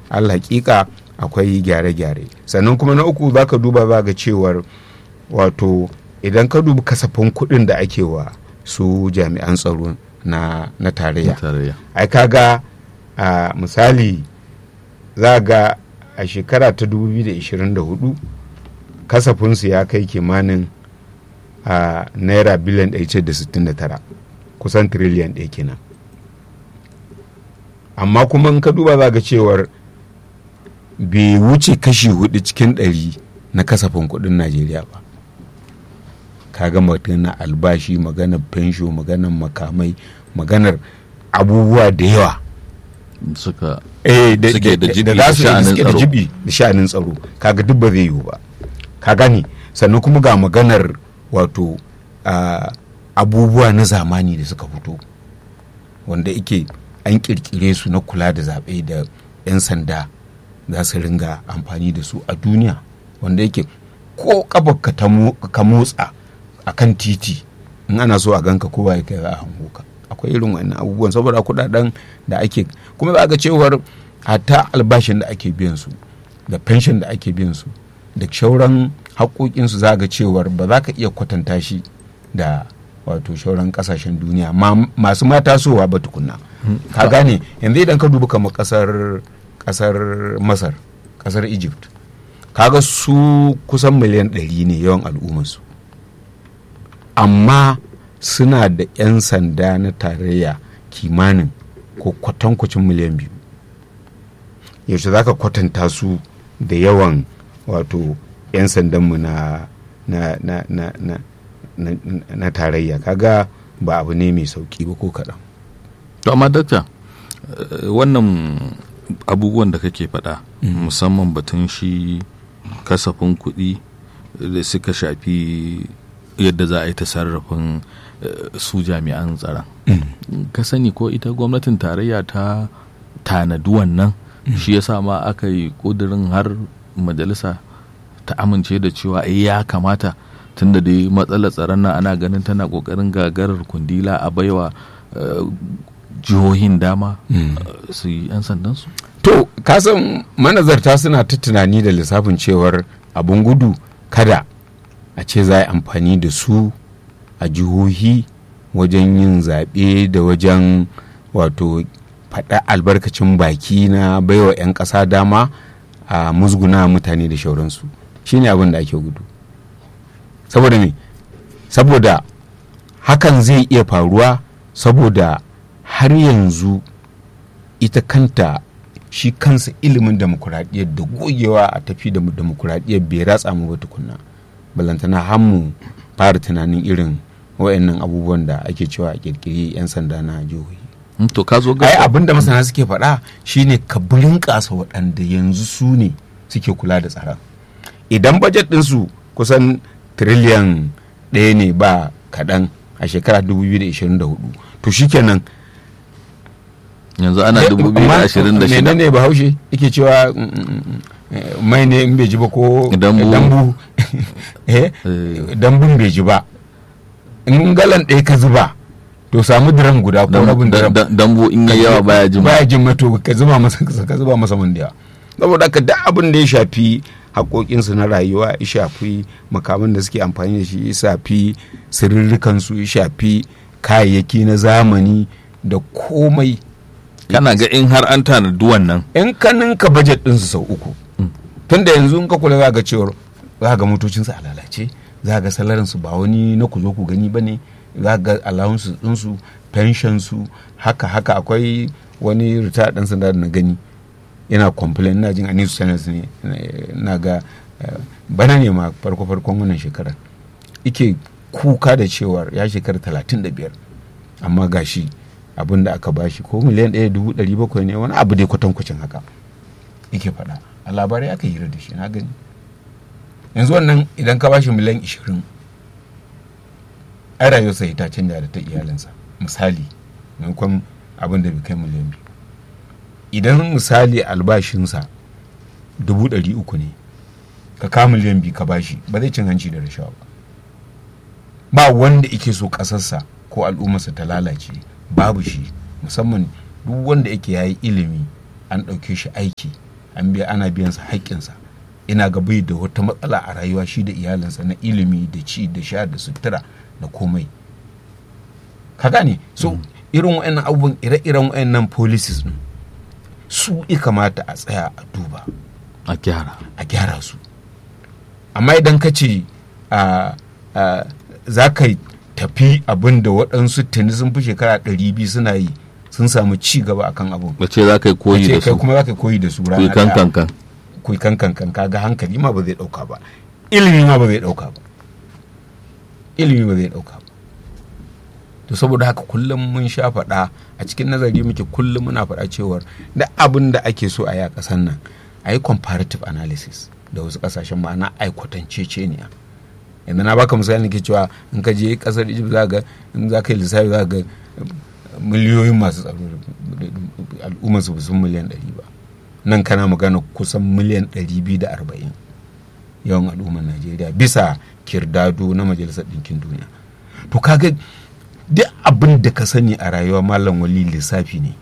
alhaƙiƙa akwai gyare-gyare sannan kuma na uku za ka duba za ga cewar wato idan ka dubi kasafin kuɗin da ake wa su jami'an tsaro na, na tarayya ai kaga a misali za ga a shekara ta 2024 kasafinsu ya kai kimanin a naira biliyan 169 kusan tiriliyan ɗaya kenan amma kuma in ka duba za ga cewar bai wuce kashi hudu cikin ɗari na kasafin kuɗin najeriya ba kaga magana albashi maganar fensho maganar makamai maganar abubuwa da yawa suka eh da suke da jibi da da su sha'anin suke da tsaro. jibi da sha'anin tsaro kaga duk ba zai yiwu ba ka gane sannan kuma ga maganar wato ah, abubuwa na zamani da suka fito wanda ike an kirkire su na kula da zaɓe da 'yan sanda za su ringa amfani da su a duniya wanda yake ko kafarka ta mo- ka motsa a kan titi in ana so a ganka kowa ya kai za a hango ka akwai irin wannan abubuwan saboda kudaden da ake kuma za ga cewar hatta albashin da ake biyan su da pension da ake biyan su da shauran haƙoƙinsu za ga cewar ba za ka iya kwatanta shi da wato shauran ƙasashen duniya ma- masu ma tasowa ba tukunna ka gane yanzu idan ka dubi kamar ƙasar ƙasar masar ƙasar egypt kaga su kusan miliyan ɗari ne yawan al'ummarsu amma suna da 'yan sanda na tarayya kimanin ko kwatankwacin miliyan biyu yaushe za ka kwatanta su da yawan wato 'yan sandanmu na na na na na na, na tarayya kaga ba abu ne mai sauki ba ko kaɗan to amma dakta eh, wannan abubuwan da kake faɗa musamman batun shi kasafin kuɗi da suka shafi yadda za a yi ta sarrafin eh, su jami'an tsaron ka sani ko ita gwamnatin tarayya ta tanadi wannan shi yasa ma aka yi ƙudurin har majalisa ta amince da cewa eh ya kamata tunda dai matsalar tsaron nan ana ganin tana ƙoƙarin gagarar kundila a baiwa eh, jihohin dama eh, su yi 'yan sandansu to kasan manazarta suna ta tunani da lissafin cewar abun gudu kada a ce za a yi amfani da su a jihohi wajen yin zaɓe da wajen wato faɗa albarkacin baki na baiwa 'yan ƙasa dama a musguna mutane da shauransu shine abin da ake gudu saboda me saboda hakan zai iya faruwa saboda har yanzu ita kanta shi kansa ilimin demokuraɗiyyar da gogewa a tafi da demokuraɗiyyar bai ratsa mu ba tukunna balantana har mu fara tunanin irin wayannan abubuwan da ake cewa a kirkiri 'yan sanda na jihohi Hmm, to ka zo ai ga abin da masana suke faɗa shine ka burinƙasa waɗanda yanzu su ne suke kula da tsaron idan bajet ɗinsu kusan tiriliyan ɗaya ne ba kaɗan a shekara 2024 to shikenan yanzu ana Eh, 2026 menene bahaushe yake cewa mm, mm, mm, eh, mai ne in bai ji ba ko Dambu. dambu eh, Eh. dambun bai ji ba in galan ɗaya ka zuba to samu diran guda ko rabin diran dambu in yi yawa baya jima baya jin mato ka zuba masa ka zuba masa man da yawa saboda haka duk abin da ya shafi haƙoƙinsu na rayuwa ya shafi makaman da suke amfani da shi ya shafi sirrikansu ya shafi kayayyaki na zamani da komai kana ga in har an tanadi wannan in ka ninka bajet ɗinsu sau uku tunda yanzu in ka kula za ga cewar za ga motocinsu a lalace za ga salarinsu ba wani na ku zo ku gani ba ne za ga allowance ɗinsu pensionsu haka haka akwai wani ritaya ɗan sanda da na gani yana complain ina jin a news channels ne na ga eh, bana ne ma farko farkon wannan shekarar ike kuka da cewar ya shekara talatin da biyar amma gashi abin da aka bashi ko miliyan ɗaya dubu ɗari bakwai ne wani abu dai kwatankwacin haka yake faɗa a labarai aka hira da shi na gani yanzu wannan idan ka bashi miliyan ishirin ai rayuwarsa ta canja da ta iyalinsa misali maimakon abin da bai kai miliyan biyu idan misali albashinsa dubu ɗari uku ne ka ka miliyan biyu ka bashi ba zai cin hanci da rashawa ba ba wanda ike so ƙasarsa ko al'ummarsa ta lalace babu shi musamman duk wanda yake yayi ilimi an ɗauke shi aiki an biya ana biyan sa haƙƙinsa ina ga bai da wata matsala a rayuwa shi da iyalinsa na ilimi da ci da sha da sutura da komai ka gane so irin wa'annan abubuwan ire-iren wa'annan policies din su i kamata a tsaya a duba a gyara a gyara su amma idan ka ce za ka tafi abin da waɗansu tuni sun fi shekara ɗari biyu suna yi sun samu ci gaba akan abin ba ce za ka yi koyi da kai su kuma za ka yi koyi da su kuyi kan kan kan kuyi kan kan kan kaga hankali ma ba zai ɗauka ba ilimi ma ba zai ɗauka ba ilimi ba zai ɗauka ba to saboda haka kullum mun sha faɗa a cikin nazari muke kullum muna faɗa cewar da abin da ake so a yi a ƙasar nan a yi comparative analysis da wasu ƙasashen ma'ana a yi kwatanceceniya yanzu na baka misali ke cewa in ka je ƙasar egypt za ga in za ka yi lissafi za ga miliyoyin masu tsaro al'ummar su sun miliyan ɗari ba nan kana magana kusan miliyan ɗari biyu da arba'in yawan al'ummar najeriya bisa kirdado na majalisar ɗinkin duniya to kaga duk abin da ka sani a rayuwa malam wali lissafi ne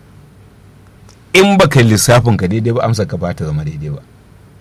in baka yi lissafin ka daidai ba amsa ka ba ta zama daidai ba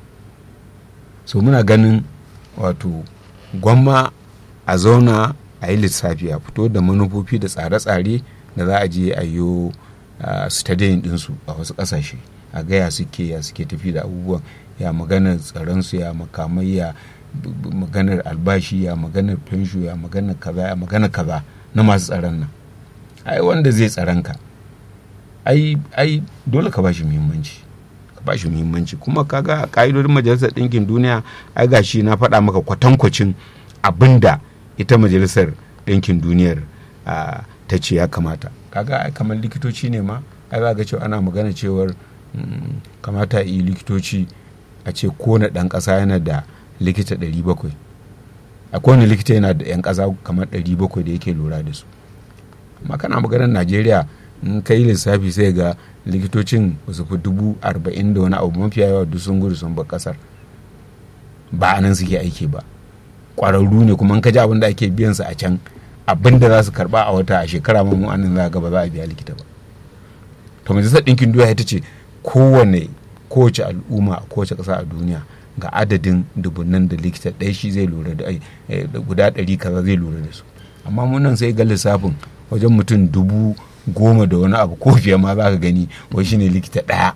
so muna ganin wato gwamma a zauna a yi lissafi a fito da manufofi da tsare-tsare da za a je a yi studying dinsu a wasu ƙasashe a gaya suke ya suke tafi da abubuwan ya maganar tsaronsu ya makamai ya maganar albashi ya maganar fensho ya maganar kaza ya maganar kaza na masu tsaron nan ai wanda zai tsaron ka ai ai dole ka bashi muhimmanci ka bashi muhimmanci kuma kaga ka'idodin majalisar ɗinkin duniya ai gashi na faɗa maka kwatankwacin abinda ita majalisar ɗinkin duniyar ta ce ya kamata kaga ai kamar likitoci ne ma ai za ga cewa ana magana cewar kamata yi likitoci a ce kone ɗan ƙasa yana da likita 700 a kowane likita yana da 'yan ƙasa kamar 700 da yake lura da su amma kana maganar najeriya in ka yi lissafi sai ga likitocin ba su fi dubu arba'in da wani abu mafiya yawa duk sun gudu sun bar kasar ba a nan suke aiki ba ƙwararru ne kuma in ka ji abin da ake biyan su a can abin da za su karba a wata a shekara ma mu anan za ga ba za a biya likita ba to majalisar ɗinkin duniya ita ce kowane kowace al'umma a kowace ƙasa a duniya ga adadin dubunan da likita ɗaya shi zai lura da guda ɗari kaza zai lura da su amma mun nan sai ga lissafin wajen mutum dubu goma da wani abu ko fiye ma za ka gani wai shine likita ɗaya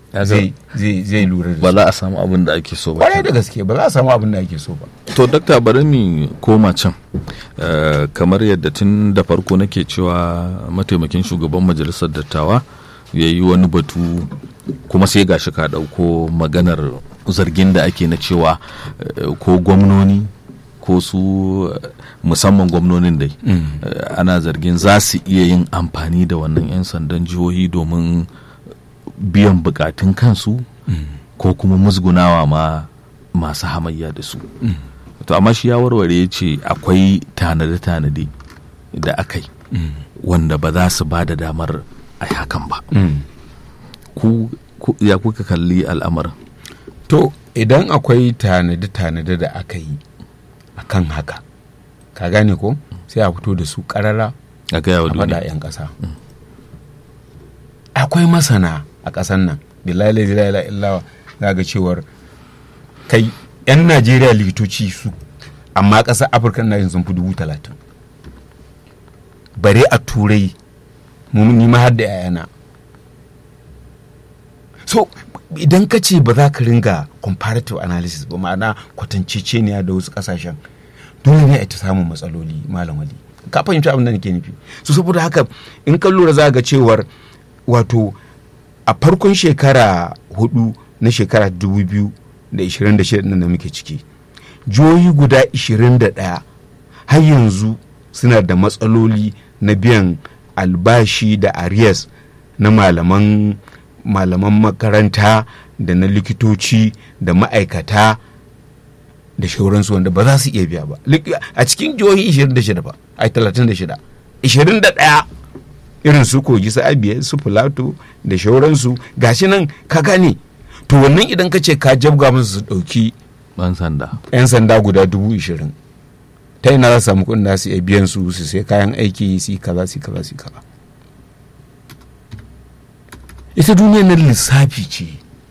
zai lura da ba su za a samu abin da ake so ba kwarai da gaske ba za a samu abin da ake so ba to dakta bari mu koma can Eh, kamar yadda tun da farko nake cewa mataimakin shugaban majalisar dattawa ya yi wani batu kuma sai gashi ka ɗauko maganar zargin da ake na cewa eh, ko gwamnoni ko su eh, musamman gwamnonin dai eh, ana zargin za su iya yin amfani da wannan 'yan sandan jihohi domin biyan bukatun kansu ko kuma musgunawa ma masu hamayya da su to amma shi ya warware ya ce akwai tanade-tanade da aka yi wanda ba za su ba da damar a hakan ba ku, ku- ya kuka kalli al'amarin to idan akwai tanade-tanade da aka yi a kan haka ka gane ko sai a fito da su karara a gaya wa a faɗa duniya 'yan ƙasa akwai masana a ƙasan nan billahi la ilaha illawa za ga cewar kai 'yan najeriya likitoci su amma ƙasar afirka na yin sun fi dubu talatin bare a turai mu ni ma har da 'ya'yana so idan ka ce ba za ka ringa comparative analysis ba ma'ana kwatanceceniya da wasu kasashen dole ne a ta samun matsaloli malam wali ka fahimci abin da nake nufi so saboda haka in ka lura za ga cewar wato a farkon shekara hudu na shekara 2026 nan da muke ciki jihohi guda 21 har yanzu suna da matsaloli na biyan albashi da arias na malaman malaman makaranta da na likitoci da ma'aikata da shauransu wanda ba za su iya biya ba Lik- a cikin jihohi 26 ba ai 36 21 irin su kogi su abiya su filato da shauransu gashi nan ka gane to wannan idan ka ce ka jabga musu su ɗauki ban sanda 'yan sanda guda dubu ishirin ta ina za su samu kuɗin da su iya biyan su su sai kayan aiki su yi kaza su yi kaza su yi kaza ita duniyar nan lissafi ce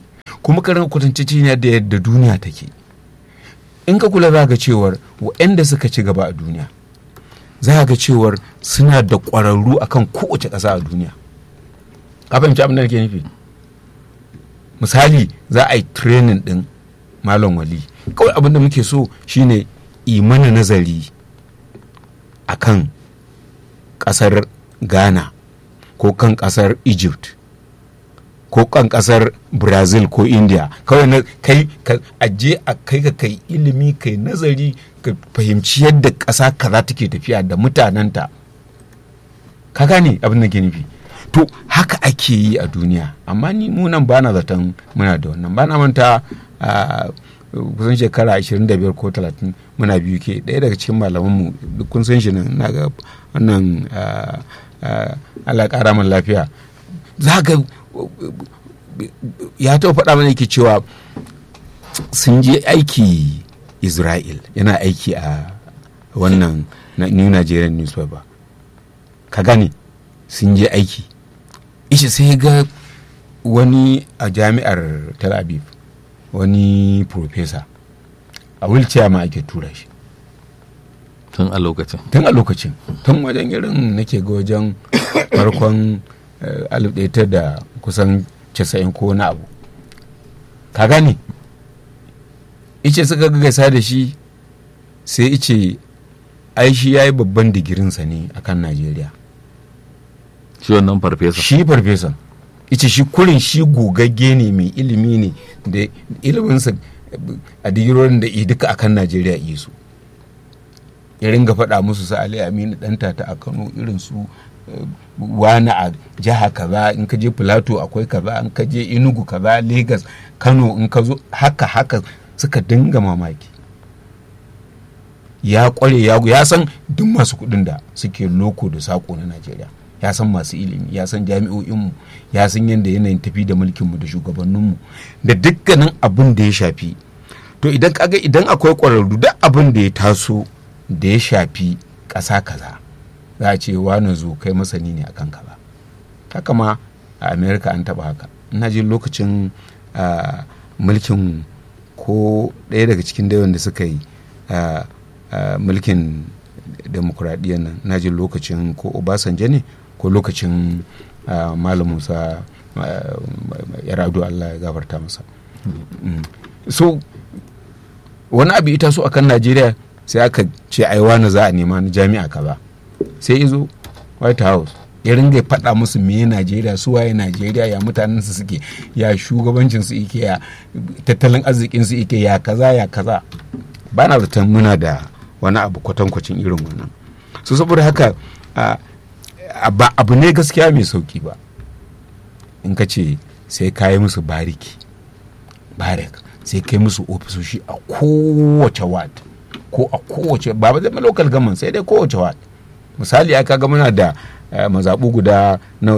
kuma karin kwatanciciniya da yadda duniya take in ka kula za ga cewar waɗanda suka ci gaba a duniya za ga cewar suna da ƙwararru akan kowace ƙasa a duniya ka fahimci abin da nake nufi misali za a yi training ɗin malam wali kawai abin da muke so shine imana nazari akan ƙasar ghana ko kan ƙasar egypt ko kan kasar brazil ko india kawai na kai ka aje a kai ka kai ilimi kai nazari ka fahimci yadda ƙasa kaza take tafiya da mutanenta ka gane abin da ke nufi to haka ake yi a duniya amma ni munan bana zaton muna da wannan bana manta a kusan shekara 25 ko 30 muna biyu ke ɗaya daga cikin malamanmu duk kun san shi nan na ga wannan Allah ƙara min lafiya za ga ya taɓa faɗa mana yake cewa sun je aiki isra'il yana aiki a wannan new nigerian newspaper ka gane sun je aiki ishe sai ga wani a jami'ar tel aviv wani profesa a wheelchair ma ake tura shi tun a lokacin tun a lokacin tun wajen irin nake ga wajen farkon alif ɗaya da kusan casa'in ko na abu ka gane ice suka gaisa da shi sai ice ai shi ya yi babban digirinsa ne akan najeriya shi wannan farfesa shi farfesan ice shi kurin shi gogagge ne mai ilimi ne da iliminsa a digirorin da duka akan najeriya isu ya ringa faɗa musu su ali aminu ɗanta ta a kano irin su wani a jiha kaza in ka je filato akwai kaza in ka je inugu kaza lagos kano in ka zo haka haka suka dinga mamaki ya kware ya san duk masu kudin da suke loko da sako na najeriya ya san masu ilimi ya san jami'o'inmu ya san yadda yanayin tafi da mulkinmu da shugabanninmu da dukkanin abin da ya shafi to idan kaga idan akwai kwararru duk abin da ya taso da ya shafi ƙasa kaza za a ce wani zo kai masani ne akan kaza haka ma a america an taba haka ina jin lokacin mulkin ko ɗaya daga cikin dayon da suka yi mulkin demokuraɗiyyar nan na jin lokacin ko obasanjo ne ko lokacin malam musa yaradu allah ya gafarta masa so wani abu ita so akan najeriya sai aka ce ai wani za a nema na jami'a kaza sai izo white house ya ringa faɗa musu me najeriya su waye najeriya ya mutanen su suke ya shugabancin su ike ya tattalin arzikin su ike ya kaza ya kaza ba na zaton muna da wani abu kwatankwacin irin wannan so saboda haka ba abu ne gaskiya mai sauki ba in ka ce sai ka yi musu bariki barik sai kai musu ofisoshi a kowace ward ko a kowace ba zai local government sai dai kowace ward misali aka ga muna da mazaɓu guda na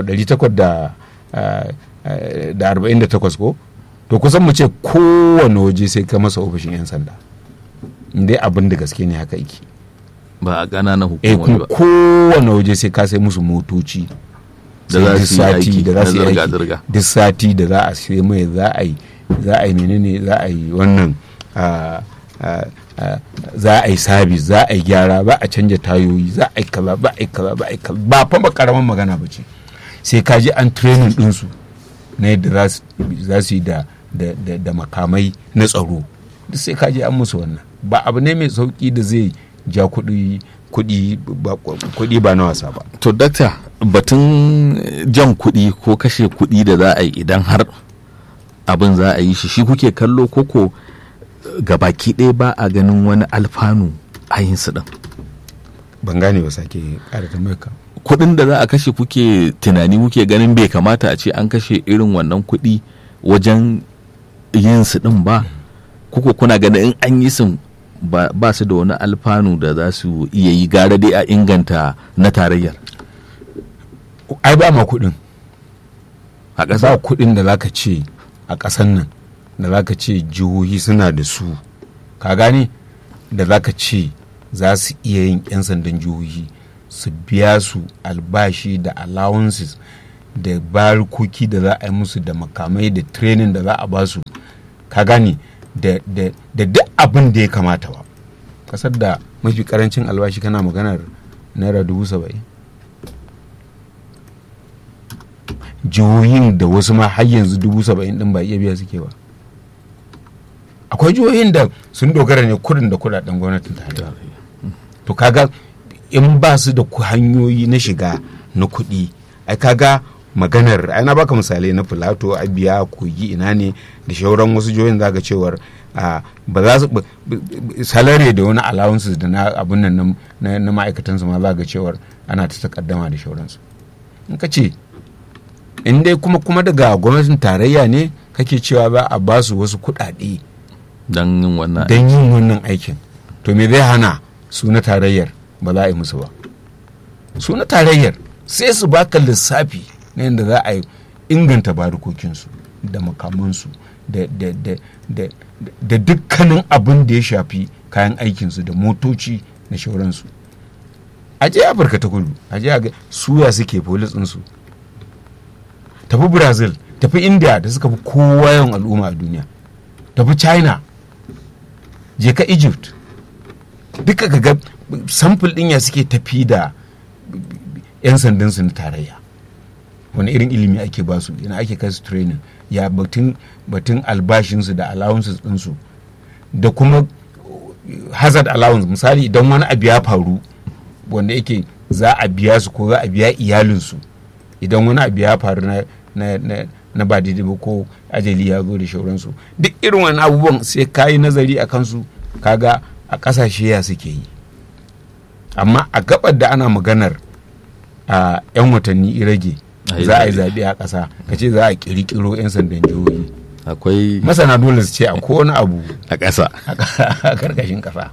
848 ko to kusan mu ce kowane waje sai ka masa ofishin 'yan sanda dai abin da gaske ne haka yake ba a ƙananan eh hukumomi ba kowane waje sai ka sai musu motoci Da za su yi aiki da za su yi na aiki zirga-zirga. duk sati da za a sai mai za a yi za a yi menene za a yi wannan ah, ah, ah, za a yi sabis za a yi gyara ba a canja tayoyi za a yi kaza ba a yi kaza ba a yi kaza ba fa ba karamin magana ba ce sai ka ji an training ɗinsu na yadda za su- za su yi da da- da- da makamai na tsaro duk sai ka ji an musu wannan ba abu ne mai sauki da zai ja kuɗi kuɗi ba kuɗi ba na wasa ba to dakta batun jan kuɗi ko kashe kuɗi da za a yi idan har abin za a yi shi shi kuke kallo koko gabaki ɗaya ba a ganin wani alfanu a yin su ɗin ban gane ba sake ƙara tambayar ka kuɗin da za a kashe kuke tunani kuke ganin bai kamata a ce an kashe irin wannan kuɗi wajen yin su ɗin ba kuko kuna ganin in an yi sun ba, ba su da wani alfanu da za su iya yi gara dai a inganta na tarayyar ai ba ma kuɗin a ba ƙasa kuɗin da zaka ce a ƙasan nan da zaka ce jihohi suna da su ka gane da zaka ce za su iya yin 'yan sandan jihohi su biya su albashi da allowances da barikoki da za a yi musu da makamai da training da za a ba su ka gane da duk abin da ya kamata ba kasar da mafi karancin albashi kana maganar naira dubu saba'in jihohin da wasu ma har yanzu dubu saba'in din ba iya biya suke ba akwai jihohin da sun dogara ne kudin da kudaden gwamnatin tarayya to kaga in ba su da hanyoyi na shiga na kuɗi ai kaga maganar ai na baka misalai na filato abiya kogi ina ne da shauran wasu jihohin zaka cewar ba za su salari da wani allowances da na abun nan na ma'aikatan su ma za ga cewar ana ta takaddama da shauransu in ka ce in dai kuma kuma daga gwamnatin tarayya ne kake cewa za a ba su wasu kuɗaɗe don yin wannan don yin wannan aikin to me zai hana su na tarayyar ba za a yi musu ba su na tarayyar sai su baka lissafi na yadda za a yi inganta barikokinsu da makamansu da dukkanin abin da ya shafi kayan aikinsu da motoci da shauransu a je afirka ta kudu a je ga suya suke polis ɗinsu tafi brazil tafi india da suka fi kowa yawan al'umma a duniya tafi china je ka egypt duka ga samfur ɗin ya suke tafi da 'yan sandansu na tarayya wani irin ilimi ake ba su ina ake kai su training ya batun batun albashinsu da allowances ɗinsu da kuma hazard allowance misali idan wani abu ya faru wanda yake za a biya su ko za a biya iyalinsu idan wani abu ya faru na na na na ba daidai ba ko ajali ya zo da shauransu duk irin wani abubuwan sai ka yi nazari a kansu kaga a ƙasashe ya suke yi amma a gabar da ana maganar a 'yan watanni rage za a yi zaɓe a ƙasa ka ce za a ƙirƙiro 'yan sandan jihohi akwai masana dole su ce a wani abu a ƙasa a ƙarƙashin ƙasa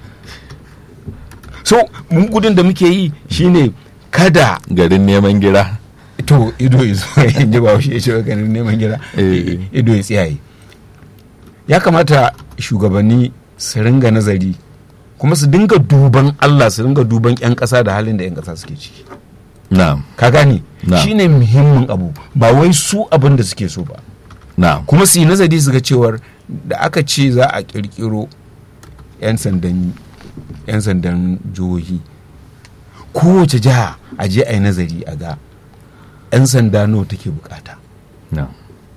so mun gudun da muke yi shine kada garin neman gira to ido ya zo in ji ba shi ya ce garin neman gira ido ya tsiyaye ya kamata shugabanni su ringa nazari kuma su dinga duban Allah su dinga duban 'yan ƙasa da halin da 'yan ƙasa suke ciki na'am ka gane Na'am. shine muhimmin abu ba wai su abin da suke so ba na'am kuma su yi nazari su ga cewar da aka ce za a kirkiro 'yan sandan 'yan sandan jihohi kowace jiha a je a yi nazari a ga 'yan sanda nawa take bukata na'am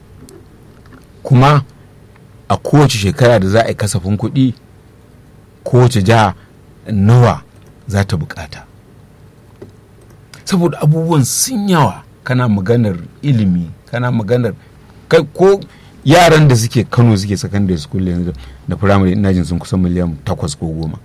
kuma a kowace shekara da za a yi kasafin kuɗi kowace jiha nawa za ta bukata saboda abubuwan sun yawa kana maganar ilimi kana maganar kai ko yaran da suke kano suke secondary school yanzu da firamare ina jin sun kusan miliyan takwas ko goma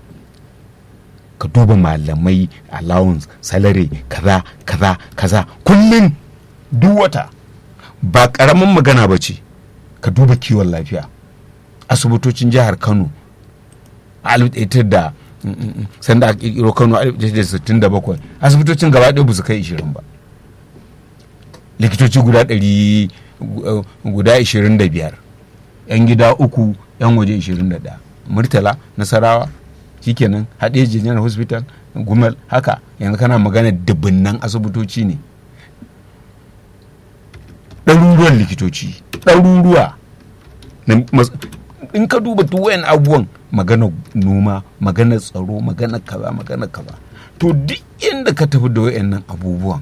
ka duba malamai allowance salary kaza kaza kaza kullum duk wata ba karamin magana ba ce ka duba kiwon lafiya asibitocin jihar kano a alif da mm, mm, mm, sanda a kirkiro kano a 1967 asibitocin gaba ɗaya ba su kai 20 ba likitoci guda 100 gu- guda 25 yan gida uku yan waje 21 murtala nasarawa shikenan haɗe general hospital gumel haka yanzu kana magana dubunnan asibitoci ne ɗaruruwan likitoci ɗaruruwa na mas- in ka duba duk wayan abubuwan magana noma magana tsaro magana kaza magana kaza to duk inda ka tafi da wayannan abubuwan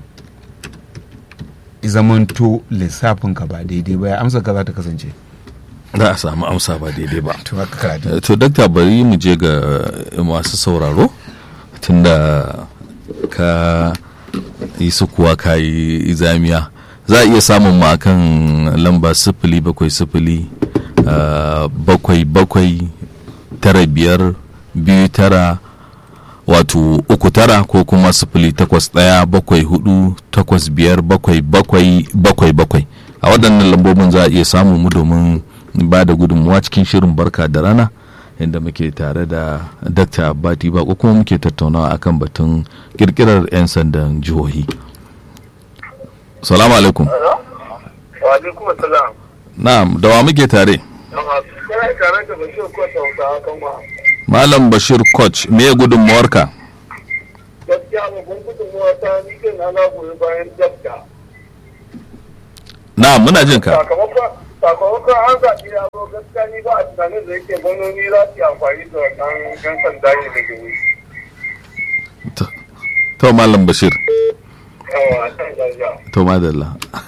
i zamanto lissafin ka ba daidai ba ya amsa ka za ta kasance za a samu amsa ba daidai ba to haka karatu to dakta bari mu je ga masu sauraro tunda ka yi sukuwa ka yi zamiya za a iya samun mu akan lamba sifili bakwai sifili ah, bakwai bakwai tara biyar biyu tara wato uku tara ko kuma sifili takwas ɗaya bakwai hudu takwas biyar bakwai bakwai bakwai bakwai a waɗannan lambobin za a iya samun mu domin ba da gudunmuwa cikin shirin barka da rana inda muke tare da dr abati ba ko kuma muke tattaunawa akan batun kirkirar 'yan sandan jihohi salamu alaikum Wa alaikum salam. na'am da wa muke tare Kana tare da Bashir ko Hausawa kan wa. malam bashir coach me gudunmuwarka Gaskiya babban gudunmuwa ta ni kai na na goyi bayan dabda. na'am muna jin ka Sakamakon sakamakon an zaɓi ya zo gaskiya ni ba a tunanin da yake gwamnoni za su yi amfani da wannan yan sanda ne da jihohi. To- to malam bashir Yawa, a kan gajiya. to madalla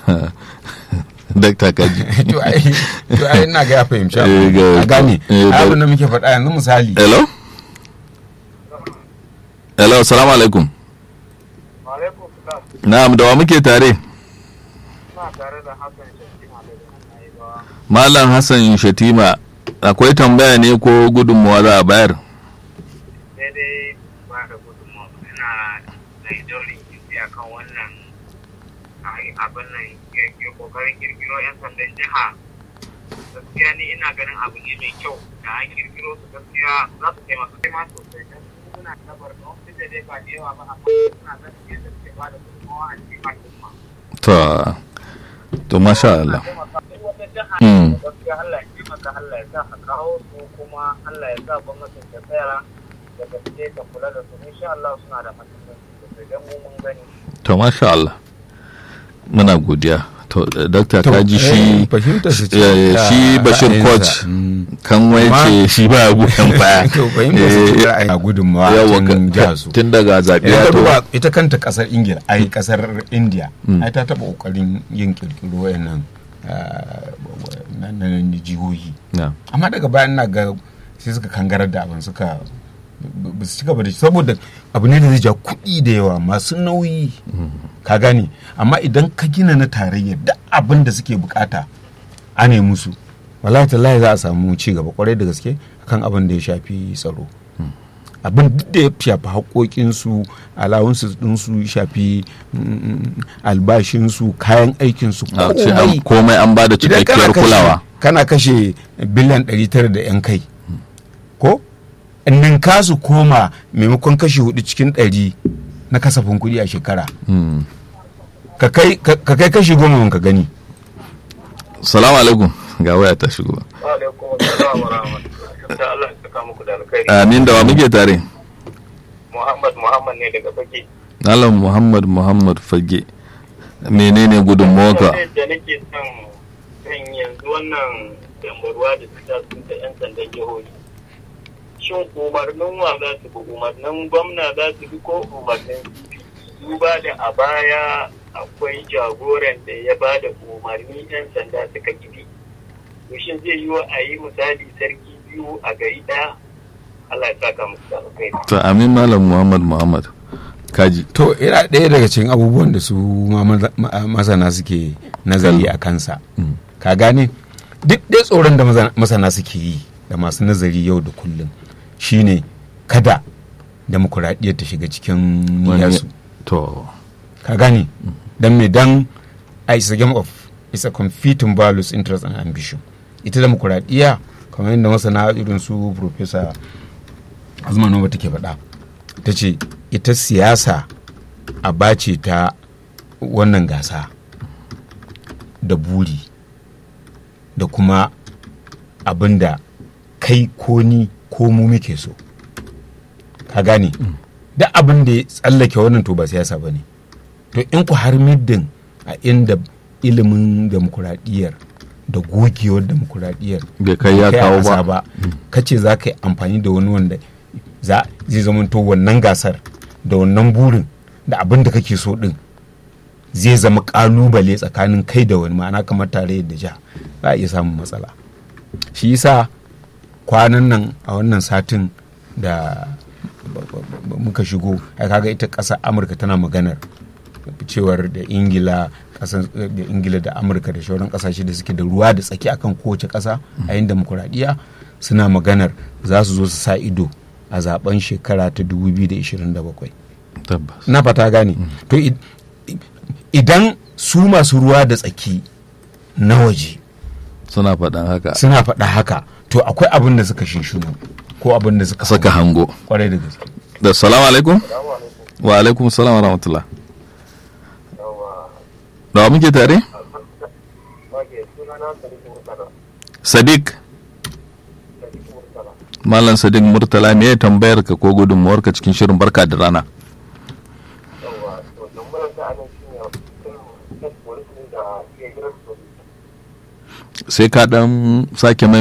dakta kaji to ai to ai ina ga ya fahimci Eh, abu. ga- a gane eh, da- abin da muke faɗa yanzu misali hello hello assalamu alaikum Alaikum salam. na'am da wa muke tare Ina tare da Hassan Shakima daga nan yi ba. malam hassan shatima akwai tambaya ne ko gudunmuwa za a bayar Sai dai ba da gudunmawa ina mai daurin kifi a kan wannan abin nan ya kokarin kirkiro 'yan sandan jiha. Gaskiya ni ina ganin abu ne mai kyau da an kirkiro su gaskiya za su taimaka kai ma sosai. Dan suna tabar da wasu da dai ba da yawa ba amma suna zan yadda suke ba da gudunmawa a cikin al'umma. to to masha Allah Mm. gaskiya Allah ya taimaka Allah ya sa ka kawo su kuma Allah ya sa gwamnatin ta tsaya da gaske ta kula da su insha Allah suna da mahimmanci sosai don mu mun gani to masha Allah muna godiya to eh, dakta To, kaji eh, shi fahimtar su ce eh, ta shi bashir ra'ayinsa. coach Mm. kan wai Ma- ce shi ba goyon baya to fahimtar su ce ra'ayi a gudunmawa yawa cikin jihar su tun daga zaɓe idan ya ka to duba ita kanta kasar ingila ai kasar india Mm. ai ta taba kokarin yin kirkiro wayannan ah, na na jihohi na amma daga bayan na ga sai suka kangarar da abin suka ba su ci gaba da shi saboda abu ne da zai ja kuɗi da yawa masu nauyi ka gane amma idan ka gina na tarayya duk abin da suke bukata a ne musu wallahi tallahi za a samu ci gaba kwarai da gaske akan abin da ya shafi tsaro abin duk da ya shafi haƙoƙinsu alawunsu ɗinsu shafi mm, albashinsu kayan aikinsu a ce an- komai komai an ba da idan kana cikakkiyar kashe- kulawa kana kashe biliyan 900 da yan kai ko ninka su koma maimakon kashe hudu cikin ɗari na kasafin kuɗi a shekara Mm. ka kai ka kai kashi goma ka gani salamu alaikum ga waya ta shigo alaikum assalam wa rahmatullahi da Allah ya saka muku da alkhairi amin da wa muke tare Muhammad Muhammad ne daga fage Malam Muhammad Muhammad Fage menene gudunmawarka da nake son kan yanzu wannan dambarwa da suka sun da yan sandan jihohi shin umarnin wa za su bi umarnin gwamna za su bi ko umarnin duba da a baya akwai jagoran da ya ba da umarni yan sanda suka gibi to shin zai yi wa a yi misali sarki biyu a gari ɗaya Allah ya saka musu da alkhairi to amin Malam Muhammad Muhammad kaji to yana ɗaya daga cikin abubuwan da su ma maza- ma- masana suke nazari a kansa Mm. ka gane duk ɗaya tsoron da maza- masana suke yi da masu nazari yau da kullum shine kada demokuraɗiyyar ta shiga cikin Wani- niyyarsu to ka gane dan me dan a is a game of is a competing values interest and ambition ita demokuraɗiyya kamar yadda masana irin su professor azuma noma take faɗa ta ce ita siyasa a bace ta wannan gasa da buri da kuma abin da kai ko ni ko mu muke so ka gane duk abin da ya tsallake wannan to ba siyasa ba ne to in ku har middin a inda ilimin demokuraɗiyyar da gogewar demokuraɗiyyar Bai kai ya a kawo ba. ƙasa ba kace za ka yi amfani da wani wanda za zai zamanto wannan gasar da wannan burin da abin da kake so din zai zama kalubale tsakanin kai da wani ma'ana kamar tare da ja za a iya samun matsala shi yasa kwanan nan a wannan satin da ba- ba- ba- muka shigo ai kaga ita ƙasar amurka tana maganar cewar da ingila ƙasar da ingila da amurka da shauran ƙasashe da suke da ruwa da tsaki akan kowace ƙasa a yin demokuraɗiyya suna maganar za su zo su sa ido a zaben shekara ta 2027 tabbas na fata gane to i- i- idan su masu ruwa da tsaki na waje suna faɗan haka suna faɗa haka to akwai abin da suka shinshinu ko abin da suka saka hango kwarai da gaske da salamu alaikum wa alaikum salam wa rahmatullah da wa muke tare sadiq malam sadiq murtala me ya tambayar ka ko gudunmuwar ka cikin shirin barka da rana sai ka dan sake mai